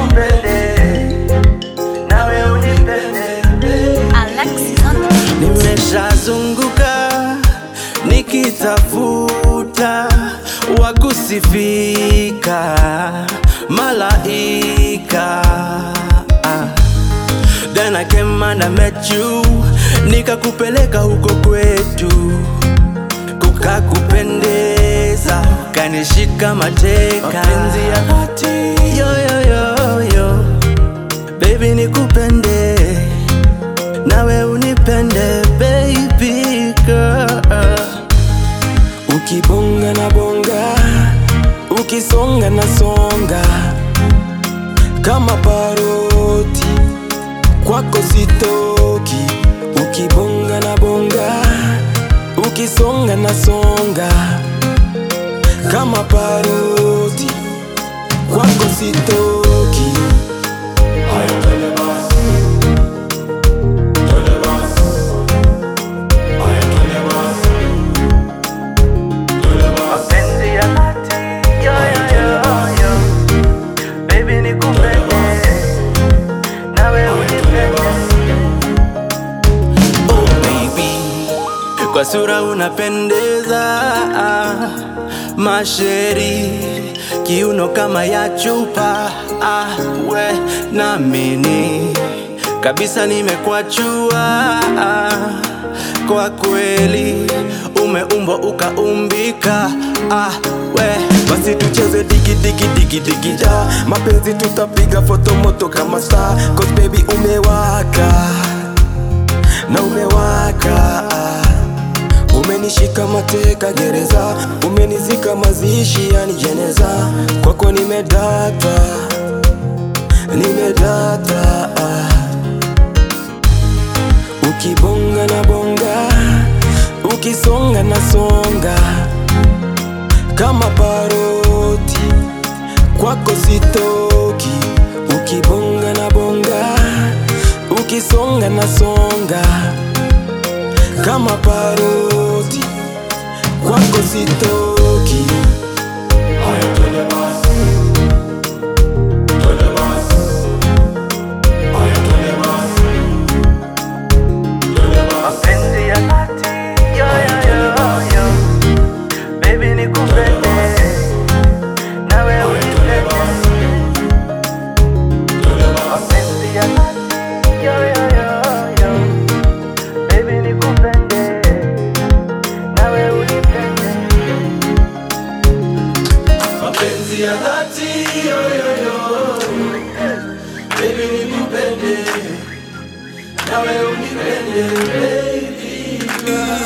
nikupende nawe unipende Alexis on the beat. Nimeshazunguka nikitafuta wakusifika malaika ah. Then I came and I met you nikakupeleka huko kwetu kukakupendeza ukanishika mateka mapenzi ya dhati yo, yo, yo, yo. Baby nikupende nawe unipende baby girl Ukibonga na bonga, ukisonga na songa, kama paroti kwako sitoki. Ukibonga na bonga, ukisonga na songa, kama paroti kwako sitoki. mapenzi ya dhati yo, yo, yo, yo. Baby nikupende nawe unipende oh baby kwa sura unapendeza ah, masheri kiuno kama ya chupa ah, we namini kabisa nimekwachua ah, kwa kweli umeumbwa ukaumbika ah, we Basi tucheze digi digi digi digi da mapenzi tutapiga foto moto kama star Cause baby umewaka na umewaka Umenishika mateka gereza Umenizika mazishi yani jeneza Kwako nimedata Nimedata Ukibonga na bonga Ukisonga na songa kama paroti kwako sitoki, ukibonga na bonga, ukisonga na songa, kama paroti kwako sitoki. mapenzi ya dhati yo, yo, yo, yo. Baby nikupende nawe unipende mapenzi ya dhati yo, yo, yo, yo. Baby nikupende nawe unipende mapenzi ya dhati yo, yo, yo. Baby nikupende nawe unipende baby girl.